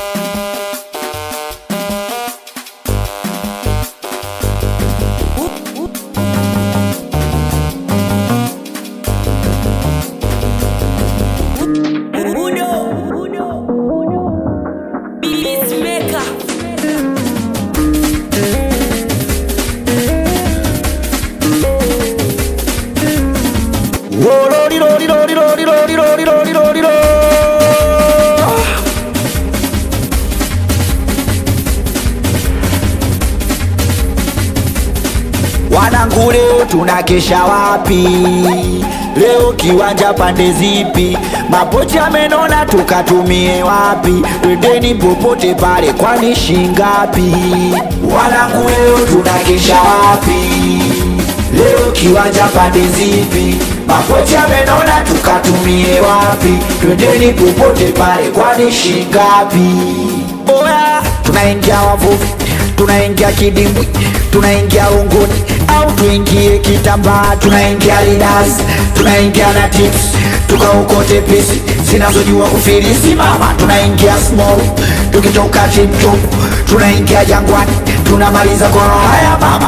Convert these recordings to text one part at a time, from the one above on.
Wanangu, leo tunakesha wapi? Leo kiwanja pande zipi? Mapochi amenona tukatumie wapi? Twendeni popote pale, kwani shingapi? Wanangu, leo tunakesha wapi? Leo kiwanja pande zipi? Mapochi amenona tukatumie wapi? Twendeni popote pale, kwani shingapi? Oya, tunaingia wavuvi, tunaingia kidimbwi, tunaingia unguni au tuingie kitambaa, tunaingia lidas, tunaingia na tips, tukaokote pisi zinazojua kufilisi mama, tunaingia small, tukitoka tiptop, tunaingia jangwani, tunamaliza kwa haya mama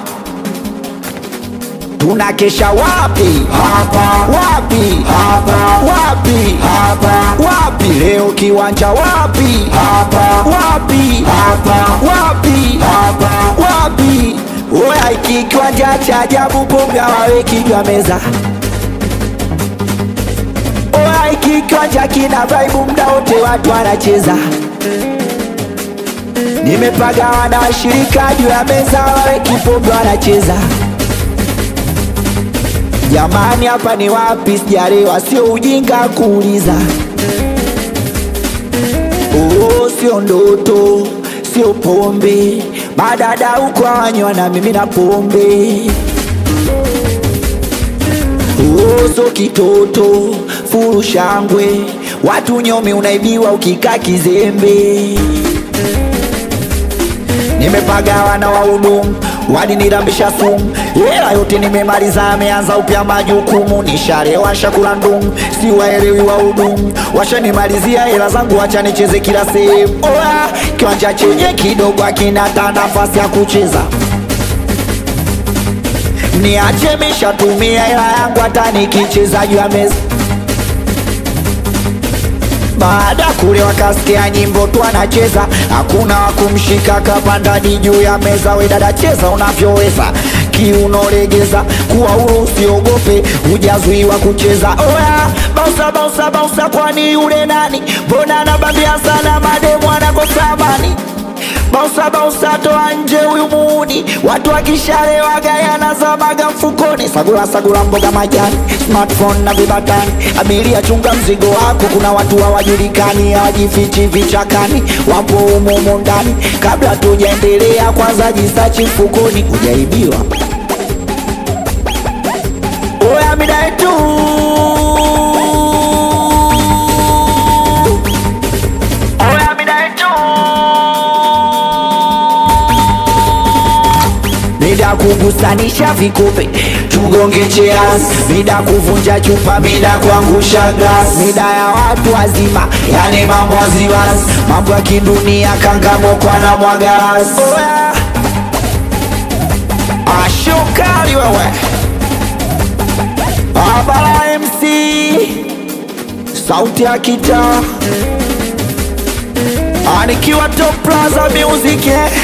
tunakesha wapi? Hapa. Wapi? Hapa. Wapi? Hapa. Wapi? Leo kiwanja wapi? Hapa. Wapi? Hapa. Wapi? Hapa. Wapi? Oya, iki kiwanja cha ajabu, pombe hawaweki juu ya meza. Oya, iki kiwanja kina vibe, muda wote watu wanacheza. Nimepagawa na washirika juu ya meza, hawaweki pombe wanacheza. Jamani, hapa ni wapi? Sijalewa, sio ujinga kuuliza. Oh, sio ndoto, sio pombe, madada huko hawanywa na mimi na pombe. Oh, sio kitoto, furu shangwe, watu nyomi unaibiwa ukikaa kizembe. Nimepagawa na wahudumu walinirambisha sumu, hela yote nimemaliza, ameanza upya majukumu, nisharewa shakula ndumu, si waelewi wahudumu, washanimalizia hela zangu, wacha nicheze kila sehemu. Oya, kiwanja chenye kidogo akina hata nafasi ya kucheza niache mishatumia hela yangu, hata nikicheza juu ya meza baada kule wakasikia nyimbo tu anacheza, hakuna wakumshika kapandani juu ya meza. We dada, cheza unavyoweza, kiuno legeza, kuwa huru, usiogope, hujazuiwa kucheza. Oya, bausa bausa bausa, kwani yule nani? Mbona anabambia sana, mademu anakosa amani Bausa bausa, toa nje huyu muuni, watu wakishalewa gayana zamaga mfukoni. Sagula sagula, mboga majani, smartphone na vibatani. Abiria chunga mzigo wako, kuna watu hawajulikani, hawajifichi vichakani, wapo humo humo ndani. Kabla tujaendelea, kwanza jisachi mfukoni, hujaibiwa. Oya midai tu Oya midai tu Mida kugusanisha vikupe tugonge cheers, mida kuvunja chupa, mida kuangusha glass, mida ya watu wazima, yani mambo waziwazi, mambo ya kidunia, kangamokwa na mwagaras. Oya, ashokali wewe, Abara MC, sauti ya kitaa, anikiwa Top Plaza Music eh.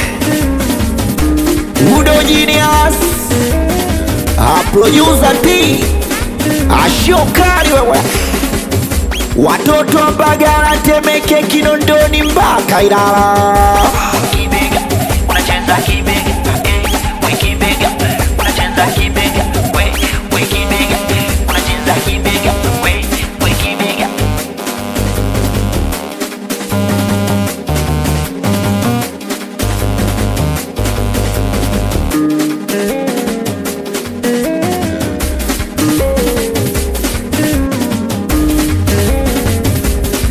Udo Genius A producer T Ashokari wewe Watoto wa Mbagala Temeke Kinondoni mpaka Ilala Kibega, unacheza kibega